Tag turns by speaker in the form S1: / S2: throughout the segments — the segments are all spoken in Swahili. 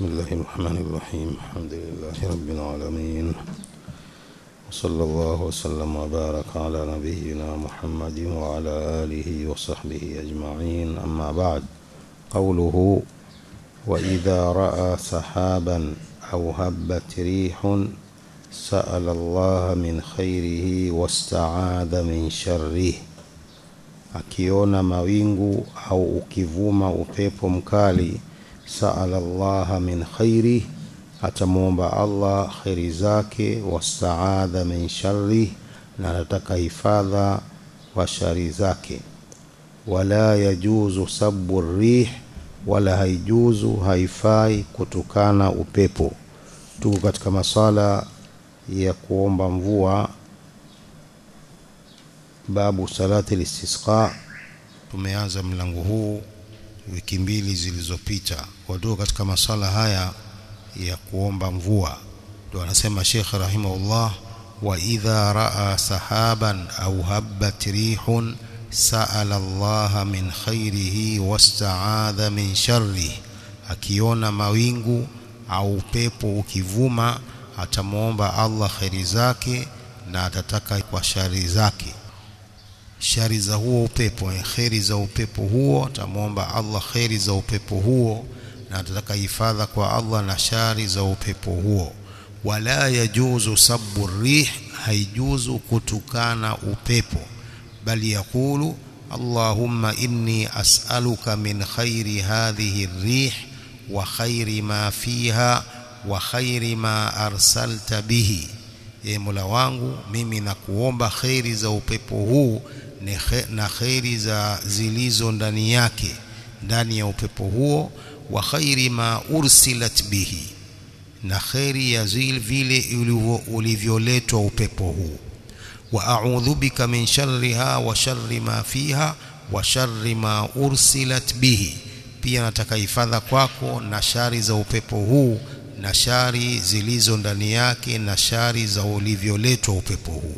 S1: بسم الله الرحمن الرحيم الحمد لله رب العالمين وصلى الله وسلم وبارك على نبينا محمد وعلى آله وصحبه أجمعين أما بعد قوله وإذا رأى سحابا أو هبت ريح سأل الله من خيره واستعاذ من شره akiona mawingu au ukivuma upepo mkali saala llaha min khairi atamwomba allah kheri zake wastaadha min sharri na anataka hifadha wa shari zake wala yajuzu sabu rih wala haijuzu haifai kutukana upepo tuko katika masala ya kuomba mvua babu salati listisqa tumeanza mlango huu wiki mbili zilizopita wadogo katika masala haya ya kuomba mvua ndio anasema Sheikh rahimahullah wa idha raa sahaban au habbat rihun sa'ala Allah min khairihi wasta'adha min sharri akiona mawingu au upepo ukivuma atamwomba Allah khairi zake na atataka kwa shari zake shari za huo upepo kheri za upepo huo atamwomba Allah kheri za upepo huo na atataka hifadha kwa Allah na shari za upepo huo wala yajuzu sabu rih haijuzu kutukana upepo bali yakulu Allahumma inni as'aluka min khairi hadhihi rih wa khairi ma fiha wa khairi ma arsalta bihi e Mola wangu mimi nakuomba kheri za upepo huu na kheri za zilizo ndani yake ndani ya upepo huo wa khairi ma ursilat bihi na kheri ya zil vile ulivyoletwa upepo huu wa a'udhu bika min sharriha wa sharri ma fiha wa sharri ma ursilat bihi pia nataka hifadha kwako na shari za upepo huu na shari zilizo ndani yake na shari za ulivyoletwa upepo huu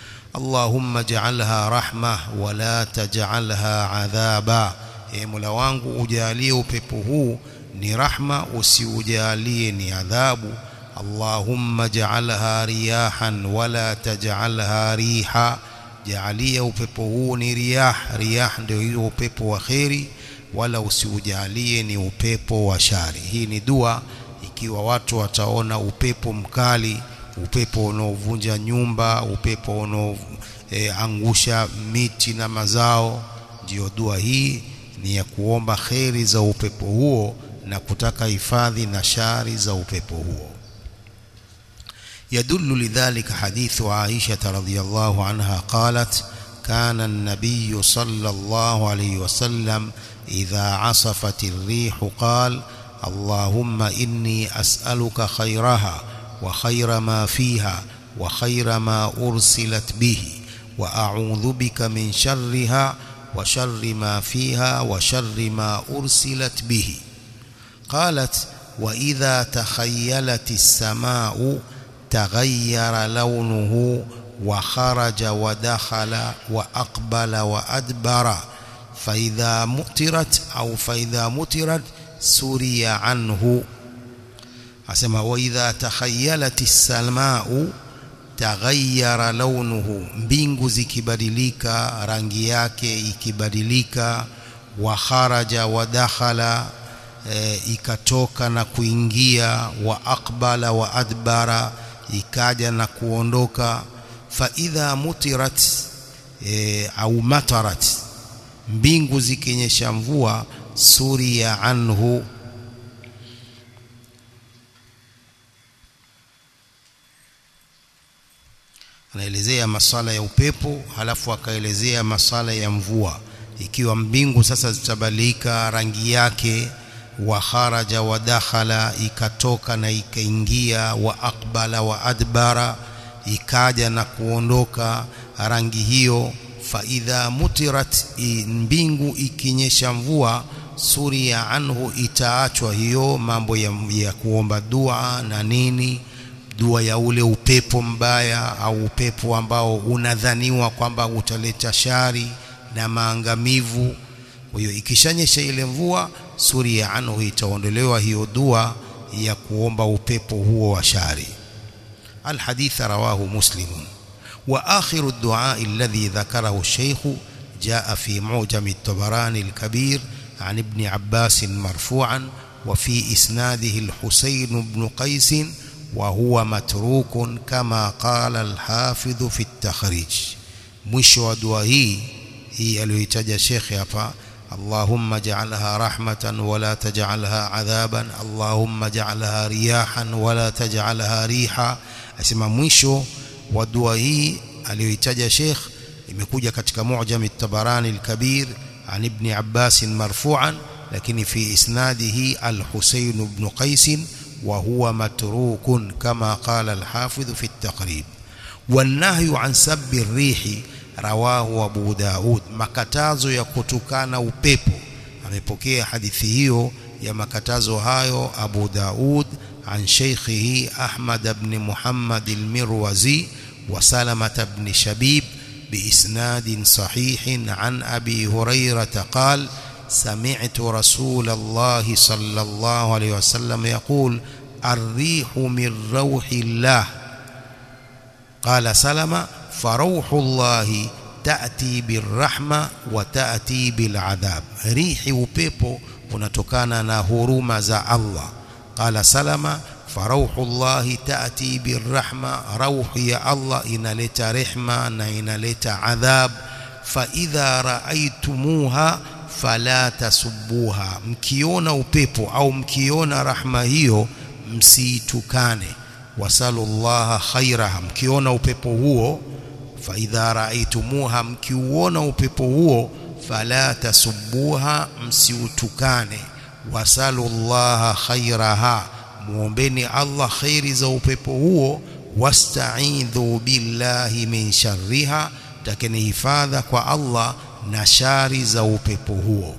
S1: اللهم اجعلها رحمة ولا تجعلها عذابا e Mola wangu ujalie upepo huu ni rahma usiujalie ni adhabu Allahumma ja'alha riyahan wala taj'alha riha jaalia upepo huu ni riyah riyah ndio hiyo upepo wa kheri wala usiujalie ni upepo wa shari hii ni dua ikiwa watu wataona upepo mkali upepo unaovunja nyumba upepo unaoangusha e, miti na mazao ndiyo dua hii ni ya kuomba kheri za upepo huo na kutaka hifadhi na shari za upepo huo يدل لذلك حديث عائشة رضي الله عنها قالت كان النبي صلى الله عليه وسلم إذا عصفت الريح قال اللهم إني أسألك خيرها وخير ما فيها وخير ما أرسلت به وأعوذ بك من شرها وشر ما فيها وشر ما أرسلت به قالت وإذا تخيلت السماء تغير لونه وخرج ودخل وأقبل وأدبر فإذا مطرت أو فإذا مطرت سري عنه asema wa idha takhayalati samau taghayyara launuhu mbingu zikibadilika rangi yake ikibadilika wa kharaja wa dakhala e, ikatoka na kuingia wa aqbala wa adbara ikaja na kuondoka fa idha mutirat e, au matarat mbingu zikinyesha mvua suria anhu anaelezea masala ya upepo halafu akaelezea masala ya mvua ikiwa mbingu sasa zitabadilika rangi yake wa kharaja wa dakhala ikatoka na ikaingia wa aqbala wa adbara ikaja na kuondoka rangi hiyo fa idha mutirat mbingu ikinyesha mvua suria anhu itaachwa hiyo mambo ya, ya kuomba dua na nini dua ya ule upepo mbaya au upepo ambao unadhaniwa kwamba utaleta shari na maangamivu kwa hiyo ikishanyesha ile mvua suria anhu itaondolewa hiyo dua ya kuomba upepo huo wa shari الحديث رواه مسلم وآخر الدعاء الذي ذكره الشيخ جاء في معجم الطبراني الكبير عن ابن عباس مرفوعا وفي إسناده الحسين بن قيس وهو متروك كما قال الحافظ في التخريج mwisho wa dua hii hii aliyoitaja shekhe hapa اللهم اجعلها رحمة ولا تجعلها عذابا اللهم اجعلها رياحا ولا تجعلها ريحا asema mwisho wa dua hii aliyoitaja Sheikh imekuja katika Mu'jam at-Tabarani al-Kabir an Ibn Abbas marfu'an lakini fi isnadihi al-Husayn ibn Qais wa huwa matrukun kama qala al-Hafidh fi at-Taqrib والنهي عن سب الريح رواه أبو داود makatazo ya kutukana upepo amepokea hadithi hiyo ya makatazo hayo Abu Daud عن شيخه أحمد بن محمد المروزي وسلمة بن شبيب بإسناد صحيح عن أبي هريرة قال سمعت رسول الله صلى الله عليه وسلم يقول الريح من روح الله قال سلمة فروح الله تأتي بالرحمة وتأتي بالعذاب ريح وبيبو unatokana na huruma za Allah قال سلمة فروح الله تأتي بالرحمة روح يا الله إنالت رحمة إنالت عذاب فإذا رأيتموها فلا تسبوها mkiona upepo au mkiona rahma hiyo msitukane wasallallahu khairaha mkiona upepo huo faidha raaitumuha mkiuona upepo huo fala tasubbuha msiutukane wasalullaha khairaha muombeni Allah khairi za upepo huo wasta'idhu billahi min sharriha takeni hifadha kwa Allah na shari za upepo huo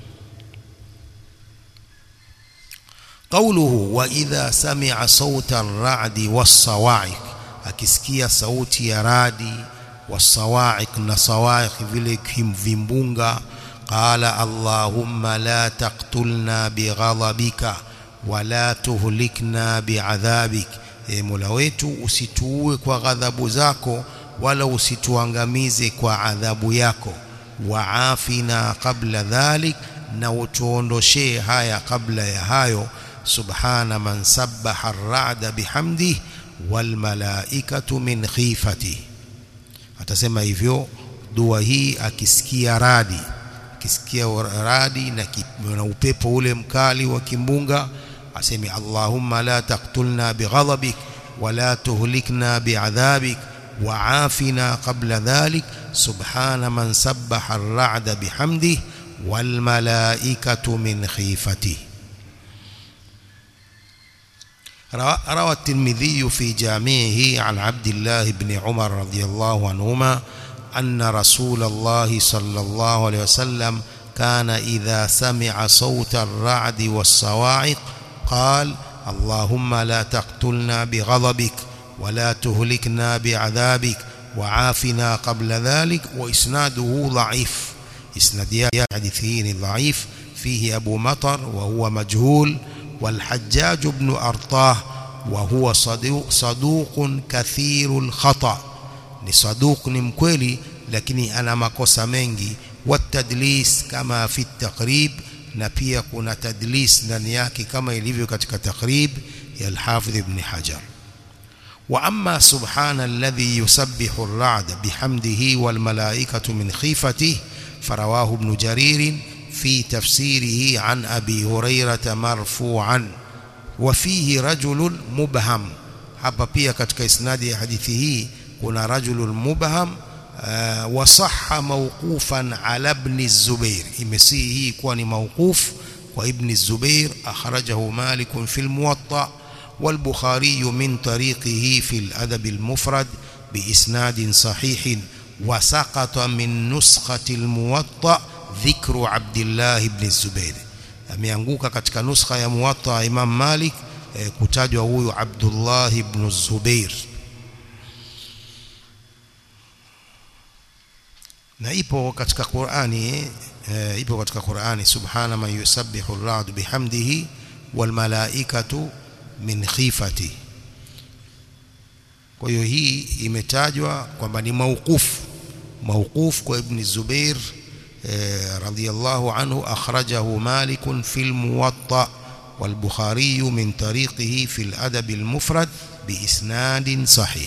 S1: قوله وإذا سمع صوت الرعد والصواعق akisikia sauti ya radi والصواعق na صواعق vile vimbunga قال اللهم لا تقتلنا بغضبك ولا تهلكنا بعذابك e Mola wetu usituue kwa ghadhabu zako wala usituangamize kwa adhabu yako waafina qabla dhalik na utuondoshee haya kabla ya hayo subhana man sabbaha ar-ra'da bihamdihi wal malaikatu min khifatihi atasema hivyo dua hii akisikia radi akisikia radi na, na upepo ule mkali wa kimbunga aseme Allahumma la taqtulna bighadabik wala tuhlikna bi'adhabik wa'afina qabla dhalik subhana man sabbaha ar-ra'da bihamdihi wal malaikatu min khifatihi روى الترمذي في جامعه عن عبد الله بن عمر رضي الله عنهما أن رسول الله صلى الله عليه وسلم كان إذا سمع صوت الرعد والصواعق قال اللهم لا تقتلنا بغضبك ولا تهلكنا بعذابك وعافنا قبل ذلك وإسناده ضعيف إسناد حديثين ضعيف فيه أبو مطر وهو مجهول والحجاج بن أرطاه وهو صدوق, صدوق كثير الخطأ ni saduq ni mkweli lakini ana makosa mengi watadlis kama fi taqrib na pia kuna tadlis ndani yake kama ilivyo katika taqrib ya al-Hafidh ibn Hajar wa amma subhana alladhi yusabbihu ar-ra'd bihamdihi wal malaikatu min khifatihi farawahu ibn Jarir في تفسيره عن أبي هريرة مرفوعا وفيه رجل مبهم hapa pia katika isnadi ya hadithi hii kuna rajulun mubham uh, wasahha mawqufan ala ibn Zubair imesihi hii kuwa ni mawquf kwa ibn Zubair akhrajahu Malik fi al-Muwatta والبخاري من طريقه في الأدب المفرد بإسناد صحيح وسقط من نسخة الموطأ dhikru Abdullah ibn Zubair ameanguka katika nuskha ya muwatta Imam Malik eh, kutajwa huyu Abdullah ibn Zubair na ipo katika Qur'ani eh, ipo katika Qur'ani subhana man yusabbihu ar-ra'd bihamdihi wal malaikatu min khifati kwa hiyo hii imetajwa kwamba ni mauqufu mauquf kwa ibn Zubair رضي الله عنه أخرجه مالك في الموطأ والبخاري من طريقه في الأدب المفرد بإسناد صحيح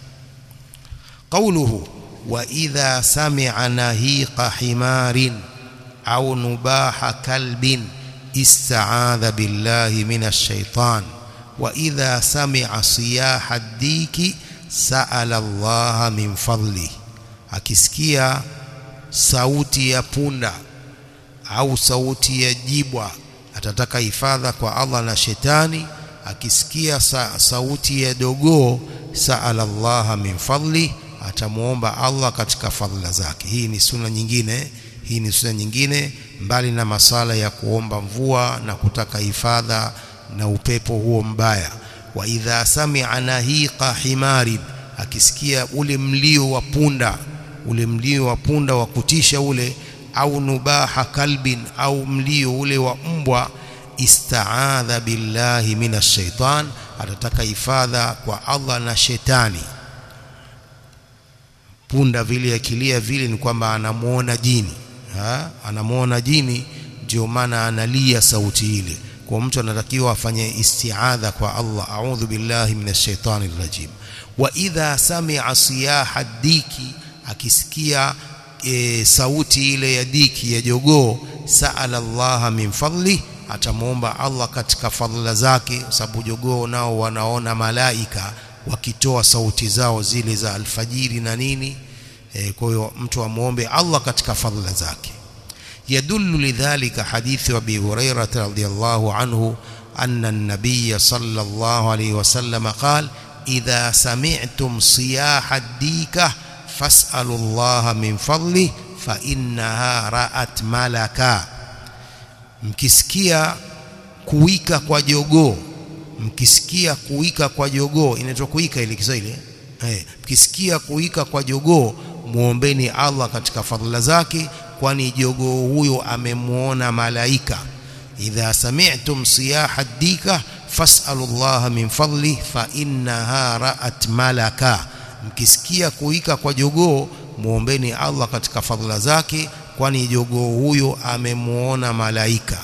S1: قوله وإذا سمع نهيق حمار أو نباح كلب استعاذ بالله من الشيطان وإذا سمع صياح الديك سأل الله من فضله akisikia sauti ya punda au sauti ya jibwa atataka hifadha kwa Allah na shetani akisikia sa, sauti ya dogoo saala Allah min fadli atamuomba Allah katika fadhila zake hii ni sunna nyingine hii ni sunna nyingine mbali na masala ya kuomba mvua na kutaka hifadha na upepo huo mbaya wa idha sami'a nahiqa himarin akisikia ule mlio wa punda ule mlio wa punda wa kutisha ule au nubaha kalbin au mlio ule wa mbwa istaadha billahi minash shaitan atataka hifadha kwa Allah na shetani punda vile akilia vile ni kwamba anamuona jini ha? anamuona jini ndio maana analia sauti ile kwa mtu anatakiwa afanye istiadha kwa Allah a'udhu billahi minash shaitani rajim wa idha sami'a siyaha diki akisikia e, sauti ile ya diki ya jogoo saala Allah min fadli atamuomba Allah katika fadhila zake sababu jogoo nao wanaona malaika wakitoa sauti zao zile za alfajiri na nini e, kwa hiyo mtu amuombe Allah katika fadhila zake يدل لذلك حديث أبي هريرة رضي الله عنه أن النبي صلى الله عليه وسلم قال إذا سمعتم صياح الديكة فاسألوا الله من فضله فإنها رأت ملكا mkisikia kuwika kwa jogoo mkisikia kuwika kwa jogoo inaitwa kuwika ile Kiswahili eh mkisikia kuwika kwa jogoo muombeni Allah katika fadhila zake kwani jogoo huyo amemuona malaika idha sami'tum siyaha dika fas'alu Allah min fadli fa innaha ra'at malaka mkisikia kuika kwa jogoo muombeni Allah katika fadhila zake kwani jogoo huyo amemuona malaika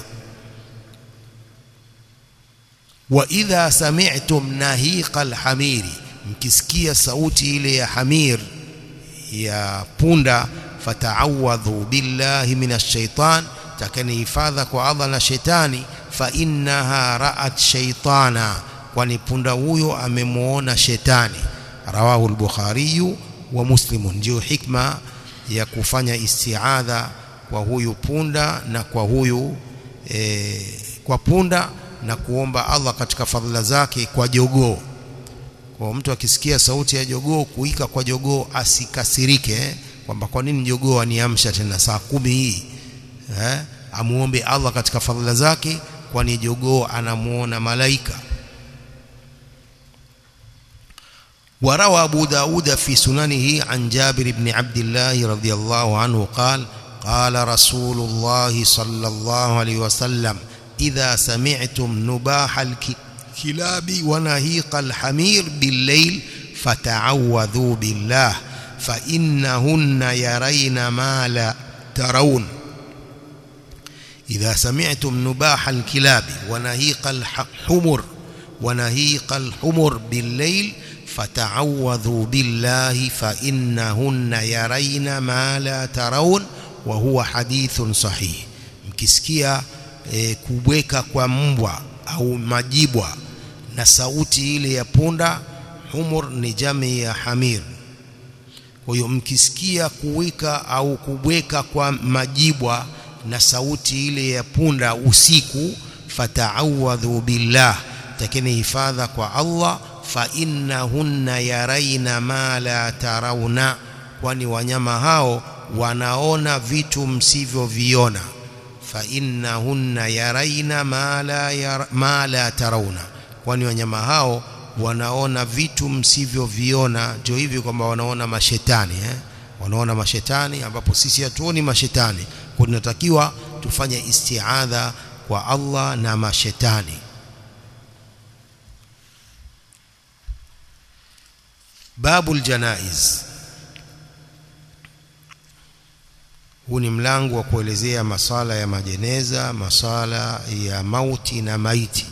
S1: wa idha sami'tum nahiqa alhamiri mkisikia sauti ile ya hamir ya punda fata'awadhu billahi minash shaitan takani hifadha kwa Allah na shetani fa innaha ra'at shaytana kwani punda huyo amemuona shetani rawahu al-bukhari wa muslim ndio hikma ya kufanya istiadha kwa huyu punda na kwa huyu e, kwa punda na kuomba Allah katika fadhila zake kwa jogoo kwa mtu akisikia sauti ya jogoo kuika kwa jogoo asikasirike kwamba kwa nini jogoo aniamsha tena saa kumi hii eh amuombe Allah katika fadhila zake kwani jogoo anamuona malaika وروى أبو داود في سننه عن جابر بن عبد الله رضي الله عنه قال قال رسول الله صلى الله عليه وسلم إذا سمعتم نباح الكلاب ونهيق الحمير بالليل فتعوذوا بالله فإنهن يرين ما لا ترون إذا سمعتم نباح الكلاب ونهيق الحمر ونهيق الحمر بالليل فتعوذوا بالله فإنهن يرين ما لا ترون وهو حديث صحيح mkisikia e, kubweka kwa mbwa au majibwa na sauti ile ya punda humur ni jami ya hamir kwa hiyo mkisikia kuwika au kubweka kwa majibwa na sauti ile ya punda usiku fata'awadhu billah takeni hifadha kwa Allah fa innahunna yaraina ma la tarawna kwani wanyama hao wanaona vitu msivyoviona fa innahunna yaraina ma la yara, ma la tarawna kwani wanyama hao wanaona vitu msivyoviona ndio hivi kwamba wanaona mashetani eh? wanaona mashetani ambapo sisi hatuoni mashetani kwa tunatakiwa tufanye istiadha kwa Allah na mashetani babul janaiz huu ni mlango wa kuelezea masala ya majeneza masala ya mauti na maiti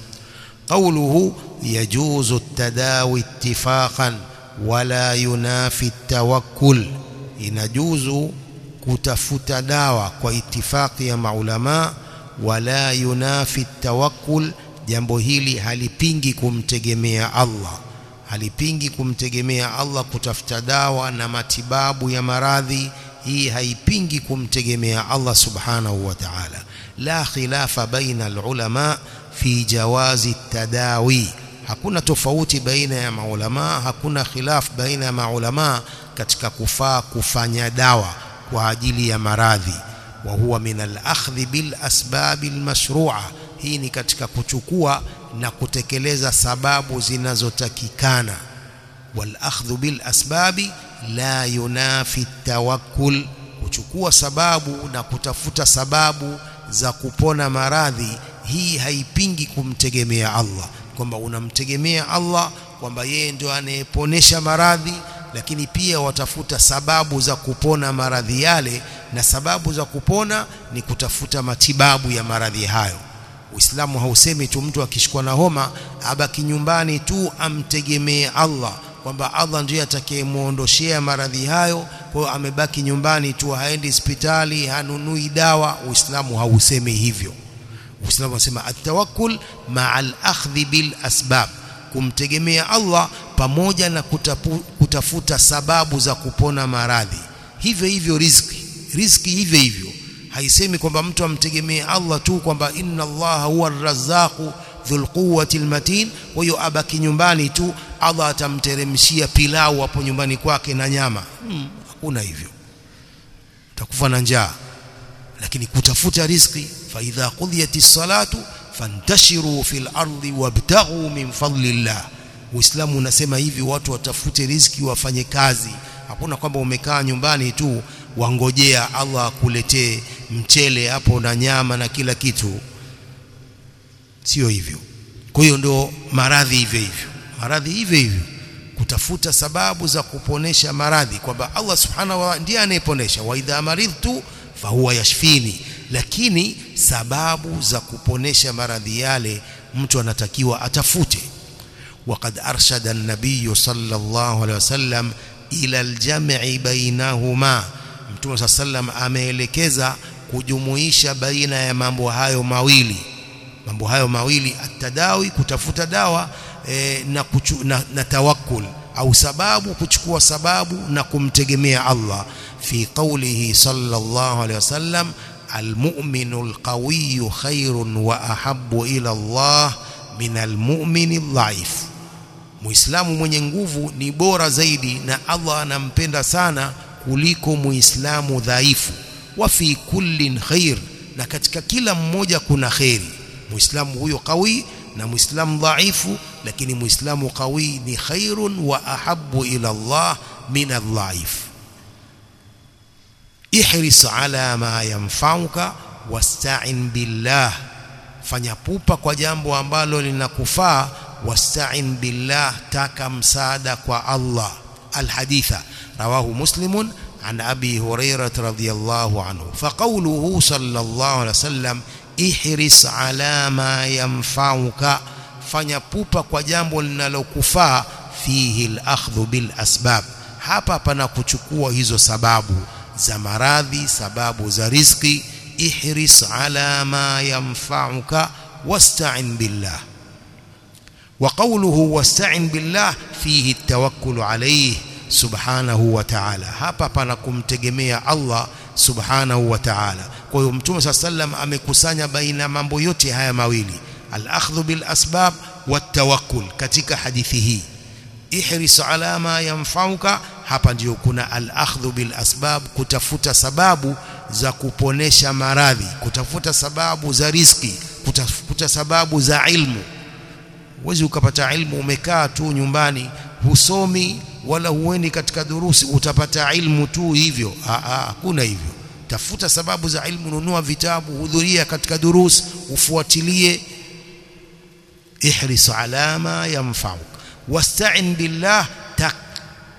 S1: قوله يجوز التداوي اتفاقا ولا ينافي التوكل inajuzu kutafuta dawa kwa itifaki ya maulama wala yunafi tawakkul jambo hili halipingi kumtegemea Allah halipingi kumtegemea Allah kutafuta dawa na matibabu ya maradhi hii haipingi kumtegemea Allah subhanahu wa ta'ala la khilafa baina alulama fi jawazi tadawi hakuna tofauti baina ya maulama hakuna khilaf baina ya maulama katika kufaa kufanya dawa kwa ajili ya maradhi wa huwa min al-akhdhi bil asbab al-mashru'a hii ni katika kuchukua na kutekeleza sababu zinazotakikana wal akhdhu bil asbabi la yunafi tawakkul kuchukua sababu na kutafuta sababu za kupona maradhi hii haipingi kumtegemea Allah kwamba unamtegemea Allah kwamba yeye ndio anayeponesha maradhi lakini pia watafuta sababu za kupona maradhi yale na sababu za kupona ni kutafuta matibabu ya maradhi hayo Uislamu hausemi tu mtu akishikwa na homa abaki nyumbani tu amtegemee Allah kwamba Allah ndiye atakayemuondoshea maradhi hayo kwa hiyo amebaki nyumbani tu haendi hospitali hanunui dawa Uislamu hausemi hivyo Uislamu unasema atawakkul ma'al akhdhi bil asbab kumtegemea Allah pamoja na kutapu, kutafuta sababu za kupona maradhi hivyo hivyo riziki riziki hivyo hivyo haisemi kwamba mtu amtegemee Allah tu kwamba inna Allah huwa ar-razzaqu dhul quwwati al-matin kwa hiyo abaki nyumbani tu Allah atamteremshia pilau hapo nyumbani kwake na nyama hmm, hakuna hivyo utakufa na njaa lakini kutafuta riziki fa idha qudiyatis salatu fantashiru fil ardi wabtaghu min fadlillah Uislamu unasema hivi watu watafute riziki wafanye kazi hakuna kwamba umekaa nyumbani tu wangojea Allah akuletee mchele hapo na nyama na kila kitu sio hivyo kwa hiyo ndio maradhi hivyo hivyo maradhi hivyo hivyo kutafuta sababu za kuponesha maradhi kwamba Allah subhanahu wa ndiye anayeponesha wa idha maridtu fahuwa yashfini lakini sababu za kuponesha maradhi yale mtu anatakiwa atafute وقد أرشد النبي صلى الله عليه وسلم إلى الجمع بينهما Mtume صلى الله عليه وسلم ameelekeza kujumuisha baina ya mambo hayo mawili mambo hayo mawili atadawi kutafuta dawa e, na, kuchu, na, na tawakkul au sababu kuchukua sababu na kumtegemea Allah fi qawlihi sallallahu alayhi wasallam almu'minu alqawiyyu khairun wa ahabbu ila Allah min almu'mini dhaif Muislamu mwenye nguvu ni bora zaidi na Allah anampenda sana kuliko Muislamu dhaifu wa fi kullin khair na katika kila mmoja kuna khairi Muislamu huyo qawi na Muislamu dhaifu lakini Muislamu qawi ni khairun wa ahabbu ila Allah min adh-dhaif ihris ala ma yanfa'uka wasta'in billah fanya pupa kwa jambo ambalo linakufaa wasta'in billah taka msaada kwa Allah alhaditha rawahu muslimun عن أبي هريرة رضي الله عنه فقوله صلى الله عليه وسلم احرص على ما ينفعك fanya pupa kwa jambo linalokufaa fihi al-akhdhu bil asbab hapa pana kuchukua hizo sababu za maradhi sababu za riziki ihris ala ma yanfa'uka wasta'in billah wa qawluhu wasta'in billah fihi at-tawakkul alayhi subhanahu wa ta'ala hapa pana kumtegemea Allah subhanahu wa ta'ala kwa hiyo mtume sallam amekusanya baina mambo yote haya mawili al-akhdhu bil asbab wat-tawakkul katika hadithi hii ihris ala ma yanfa'uka hapa ndio kuna al-akhdhu bil asbab kutafuta sababu za kuponesha maradhi kutafuta sababu za riziki kutafuta sababu za ilmu uwezi ukapata ilmu umekaa tu nyumbani husomi wala huendi katika durusi utapata ilmu tu hivyo hakuna hivyo tafuta sababu za ilmu nunua vitabu hudhuria katika durus ufuatilie ihris ala ma yanfa'uk wasta'in billah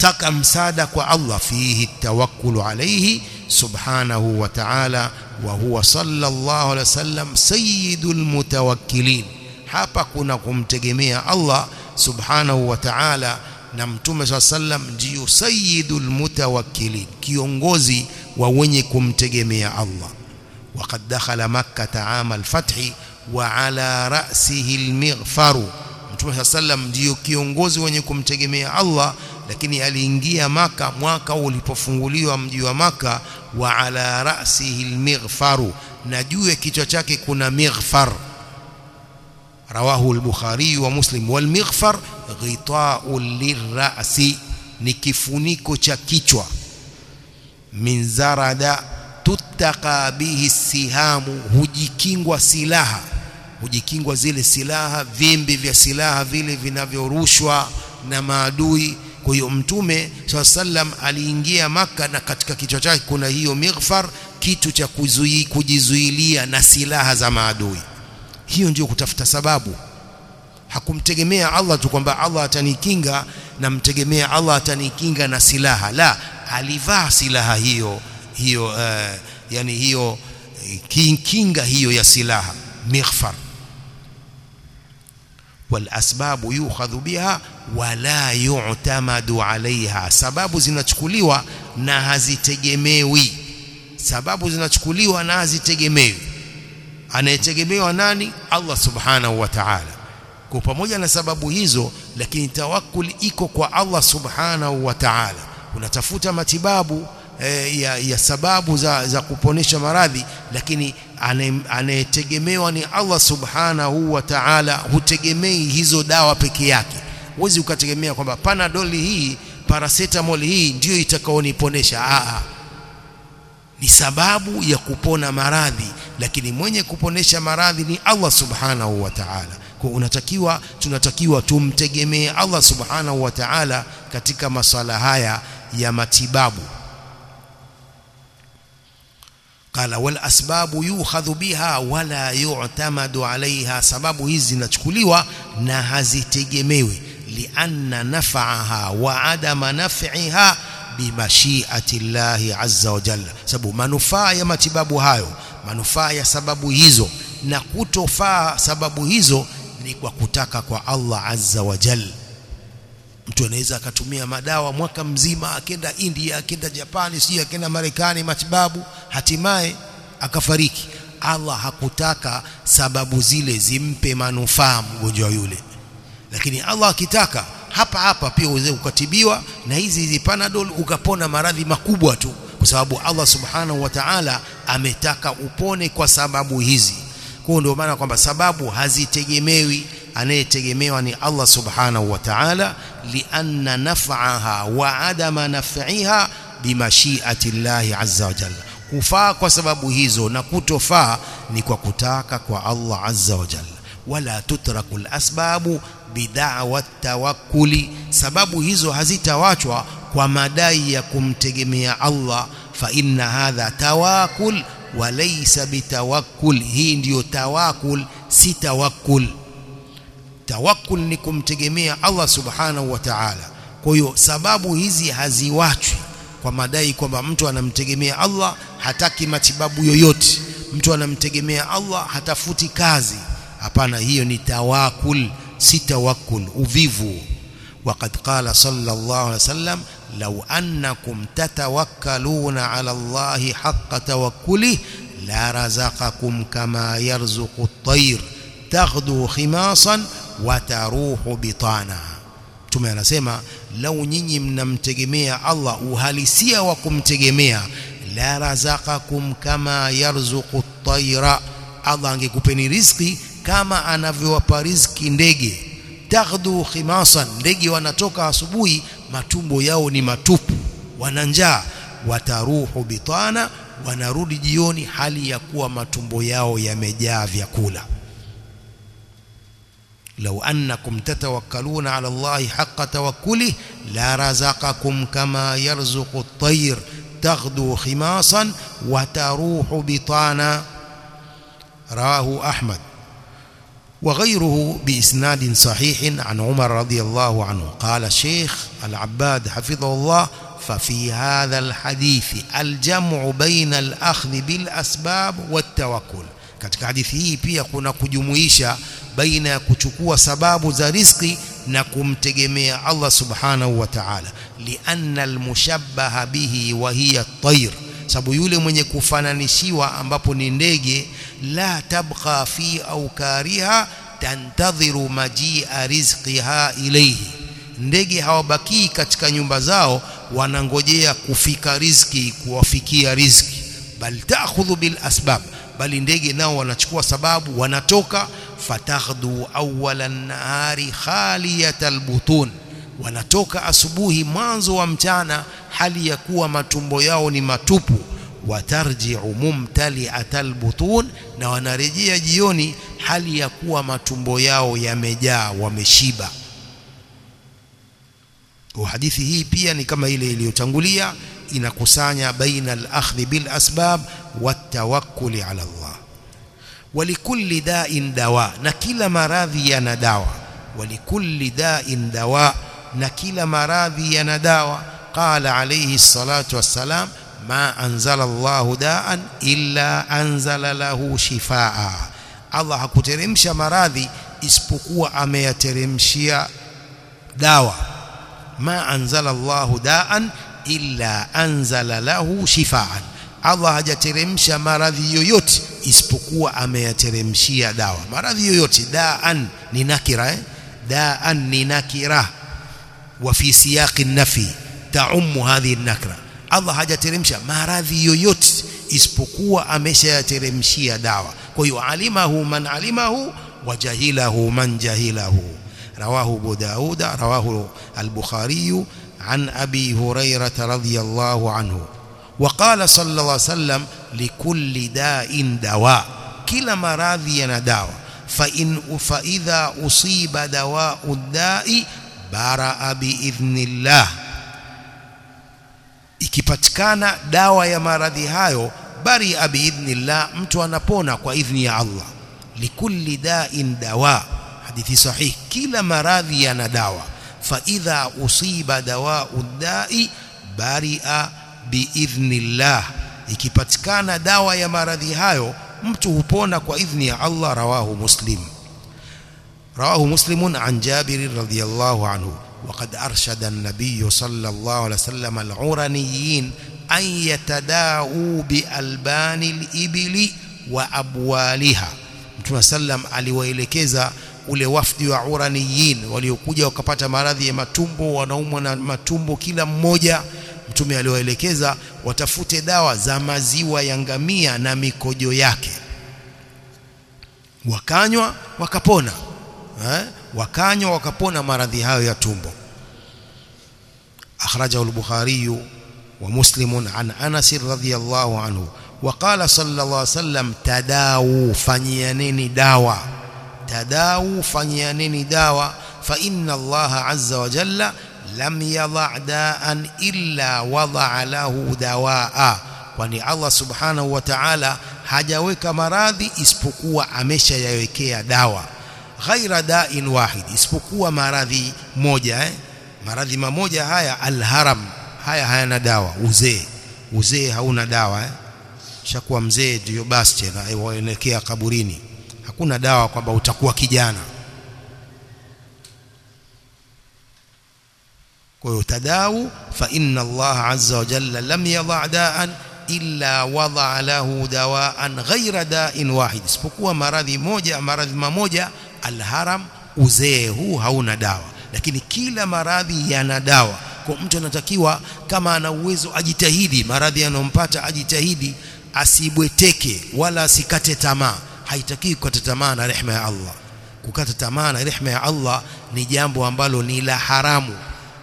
S1: kutaka msaada kwa Allah fihi tawakkulu alayhi subhanahu wa ta'ala wa huwa sallallahu alaihi wasallam sayyidul mutawakkilin hapa kuna kumtegemea Allah subhanahu wa ta'ala na mtume swalla sallam ndiyo sayyidul mutawakkilin kiongozi wa wenye kumtegemea Allah وقد دخل مكة عام الفتح وعلى رأسه المغفر Mtume صلى sallam ndiyo kiongozi wenye kumtegemea Allah lakini aliingia maka mwaka ulipofunguliwa mji wa maka wa ala ra'sihi almighfaru na juu ya kichwa chake kuna mighfar rawahu al-Bukhari wa Muslim wal mighfar ghita'un lirra'si ni kifuniko cha kichwa min zarada tuttaka bihi sihamu hujikingwa silaha hujikingwa zile silaha vimbi vya silaha vile vinavyorushwa na maadui kwa hiyo mtume swalla sallam aliingia maka na katika kichwa chake kuna hiyo mighfar kitu cha kuzui, kujizuilia na silaha za maadui hiyo ndio kutafuta sababu hakumtegemea Allah tu kwamba Allah atanikinga na mtegemea Allah atanikinga na silaha la alivaa silaha hiyo hiyo uh, yani hiyo kinga hiyo ya silaha mighfar والاسباب يؤخذ بها ولا يعتمد عليها sababu zinachukuliwa na hazitegemewi sababu zinachukuliwa na hazitegemewi anayetegemewa nani Allah subhanahu wa ta'ala kwa pamoja na sababu hizo lakini tawakkul iko kwa Allah subhanahu wa ta'ala unatafuta matibabu eh, ya, ya sababu za, za kuponesha maradhi lakini anayetegemewa ni Allah subhanahu wa ta'ala hutegemei hizo dawa peke yake huwezi ukategemea kwamba panadol hii paracetamol hii ndiyo itakaoniponesha a ni sababu ya kupona maradhi lakini mwenye kuponesha maradhi ni Allah subhanahu wa ta'ala kwa unatakiwa tunatakiwa tumtegemee Allah subhanahu wa ta'ala katika masala haya ya matibabu قال والاسباب يؤخذ بها ولا يعتمد عليها sababu hizi zinachukuliwa na hazitegemewi lianna naf'aha wa adama naf'iha bimashiati llahi azza wa jalla sababu manufaa ya matibabu hayo manufaa ya sababu hizo na kutofaa sababu hizo ni kwa kutaka kwa Allah azza wa jalla mtu anaweza akatumia madawa mwaka mzima akenda India akenda Japani sio akenda Marekani matibabu hatimaye akafariki Allah hakutaka sababu zile zimpe manufaa mgonjwa yule lakini Allah akitaka hapa hapa pia uweze ukatibiwa na hizi hizi panadol ukapona maradhi makubwa tu kwa sababu Allah subhanahu wa ta'ala ametaka upone kwa sababu hizi kwa ndio maana kwamba sababu hazitegemewi anayetegemewa ni Allah subhanahu wa ta'ala lianna naf'aha wa adama naf'iha bimashiati Allah azza wa jalla kufaa kwa sababu hizo na kutofaa ni kwa kutaka kwa Allah azza wa jalla wala tutraku asbabu bid'awa tawakkuli sababu hizo hazitawachwa kwa madai ya kumtegemea Allah fa inna hadha tawakkul wa laysa bitawakkul hii ndiyo tawakkul si tawakkul tawakkul ni kumtegemea Allah subhanahu wa ta'ala kwa hiyo sababu hizi haziwachwi kwa madai kwamba mtu anamtegemea Allah hataki matibabu yoyote mtu anamtegemea Allah hatafuti kazi hapana hiyo ni tawakkul si tawakkul uvivu وقد قال صلى الله عليه وسلم لو أنكم تتوكلون على الله حق توكله لرزقكم كما يرزق الطير تغدو خماصا wataruhu bitana Mtume anasema lau nyinyi mnamtegemea Allah uhalisia wa kumtegemea la razaqakum kama yarzuqu at-tayra Allah angekupeni riziki kama anavyowapa riziki ndege taghdu khimasan ndege wanatoka asubuhi matumbo yao ni matupu wana njaa wataruhu bitana wanarudi jioni hali ya kuwa matumbo yao yamejaa vyakula لو أنكم تتوكلون على الله حق توكله لرزقكم كما يرزق الطير تغدو خماصا وتروح بطانا رواه أحمد وغيره بإسناد صحيح عن عمر رضي الله عنه قال الشيخ العباد حفظه الله ففي هذا الحديث الجمع بين الأخذ بالأسباب والتوكل katika hadithi hii pia kuna kujumuisha baina ya kuchukua sababu za riziki na kumtegemea Allah subhanahu wa ta'ala lianna almushabbaha bihi wa hiya at-tayr sababu yule mwenye kufananishiwa ambapo ni ndege la tabqa fi aukariha tantadhiru majia rizqiha ilayhi ndege hawabakii katika nyumba zao wanangojea kufika riziki kuwafikia riziki bal ta'khudhu bil asbab bali ndege nao wanachukua sababu wanatoka fataghdu awwala nahari khaliyatal butun wanatoka asubuhi mwanzo wa mchana hali ya kuwa matumbo yao ni matupu watarji'u mumtali'atal butun na wanarejea jioni hali ya kuwa matumbo yao yamejaa wameshiba kwa hadithi hii pia ni kama ile iliyotangulia inakusanya baina al-akhdhi bil asbab watawakkuli ala Allah walikulli da'in dawa na kila maradhi yana dawa walikulli da'in dawa na kila maradhi yana dawa qala alayhi salatu wassalam ma anzala Allah da'an illa anzala lahu shifaa Allah hakuteremsha maradhi isipokuwa ameyateremshia dawa ma anzala Allah da'an illa anzala lahu shifaan Allah hajateremsha maradhi yoyote isipokuwa ameyateremshia dawa maradhi yoyote daan ni nakira eh? daan ni nakira wa fi siyaqi nafi taummu hadhihi nakra Allah hajateremsha maradhi yoyote isipokuwa ameshayateremshia dawa kwa hiyo alimahu man alimahu wa jahilahu man jahilahu رواه أبو داود رواه البخاري عن أبي هريرة رضي الله عنه وقال صلى الله عليه وسلم لكل داء دواء كلا مراضي دواء فإن فإذا أصيب دواء الداء برأ بإذن الله ikipatikana dawa ya maradhi hayo bari biidhnillah mtu anapona kwa idhni ya Allah likulli da'in dawa hadithi sahihi kila maradhi yana dawa fa idha usiba dawa'u da'i bari'a biidhnillah ikipatikana dawa ya maradhi hayo mtu hupona kwa idhni ya Allah rawahu muslim rawahu muslimun an jabir radhiyallahu anhu وقد أرشد النبي صلى الله عليه وسلم العرنيين أن يتداووا بألبان الإبل وأبوالها Mtume sallam aliwaelekeza ule wafdi wa uraniyin waliokuja wakapata maradhi ya matumbo wanaumwa na matumbo kila mmoja mtume aliwaelekeza watafute dawa za maziwa ya ngamia na mikojo yake wakanywa wakapona eh? wakanywa wakapona maradhi hayo ya tumbo akhrajahu al-bukhari wa muslim an anas radhiyallahu anhu وقال صلى الله عليه وسلم تداووا فنيانني داوا تداووا فنيانني داوا فإن الله عز وجل لم يضع داء إلا وضع له دواء kwani Allah subhanahu wa ta'ala hajaweka maradhi isipokuwa ameshayawekea dawa ghaira da'in wahid isipokuwa maradhi moja eh? maradhi mamoja haya alharam haya hayana dawa uzee uzee hauna dawa eh? shakuwa mzee ndio basi tena waelekea kaburini hakuna dawa kwamba utakuwa kijana kwa hiyo tadawu fa inna Allah azza wa jalla lam yadha da'an illa wada lahu dawaan ghaira da'in wahid isipokuwa maradhi moja maradhi mamoja alharam uzee huu hauna dawa lakini kila maradhi yana dawa kwa mtu anatakiwa kama ana uwezo ajitahidi maradhi yanompata ajitahidi asibweteke wala asikate tamaa haitaki kukata tamaa na rehema ya Allah kukata tamaa na rehema ya Allah ni jambo ambalo ni la haramu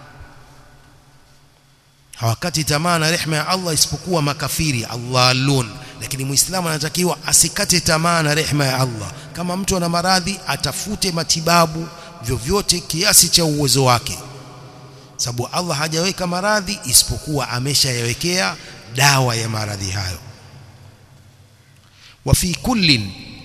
S1: hawakati tamaa na rehema ya Allah isipokuwa makafiri Allahun lakini muislamu anatakiwa asikate tamaa na rehema ya Allah kama mtu ana maradhi atafute matibabu vyovyote kiasi cha uwezo wake sababu Allah hajaweka maradhi isipokuwa ameshayawekea dawa ya maradhi hayo وفي كل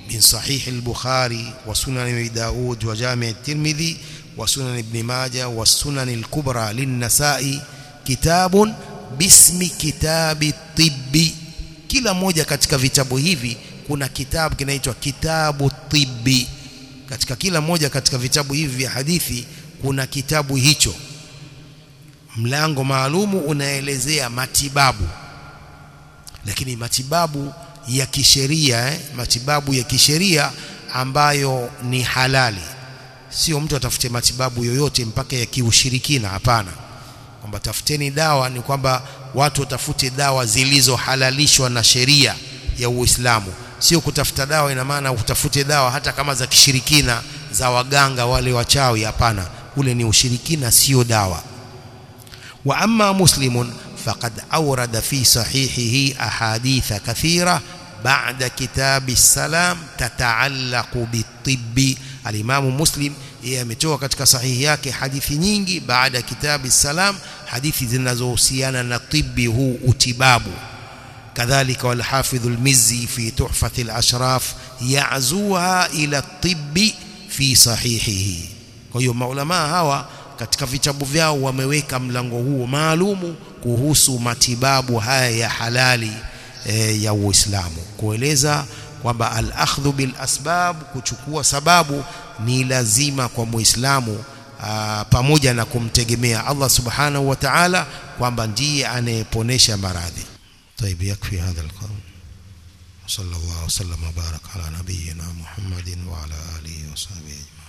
S1: من صحيح البخاري وسنن أبي داود وجامع الترمذي وسنن ابن ماجه والسنن الكبرى للنسائي كتاب باسم كتاب الطب kila moja katika vitabu hivi kuna kitabu kinaitwa kitabu tibbi katika kila moja katika vitabu hivi vya hadithi kuna kitabu hicho mlango maalumu unaelezea matibabu lakini matibabu ya kisheria eh? matibabu ya kisheria ambayo ni halali sio mtu atafute matibabu yoyote mpaka ya kiushirikina hapana kwamba tafuteni dawa ni kwamba watu watafute dawa zilizohalalishwa na sheria ya Uislamu sio kutafuta dawa ina maana utafute dawa hata kama za kishirikina za waganga wale wachawi hapana ule ni ushirikina sio dawa wa amma muslimun faqad awrada fi sahihihi ahaditha kathira بعد كتاب السلام تتعلق بالطب الإمام مسلم yeye ametoa katika sahihi yake hadithi nyingi baada ya kitabu salam hadithi zinazohusiana na tibi huu utibabu kadhalika walhafidh almizzi fi tuhfat alashraf ya'zuha ila tibi fi sahihihi kwa hiyo maulama hawa katika vitabu vyao wameweka mlango huo maalumu kuhusu matibabu haya ya halali e, ya Uislamu kueleza kwamba al-akhdhu bil asbab kuchukua sababu ni lazima kwa Muislamu pamoja na kumtegemea Allah Subhanahu wa Ta'ala kwamba ndiye anayeponesha maradhi. طيب يكفي هذا القول وصلى الله وسلم وبارك على نبينا محمد وعلى آله وصحبه أجمعين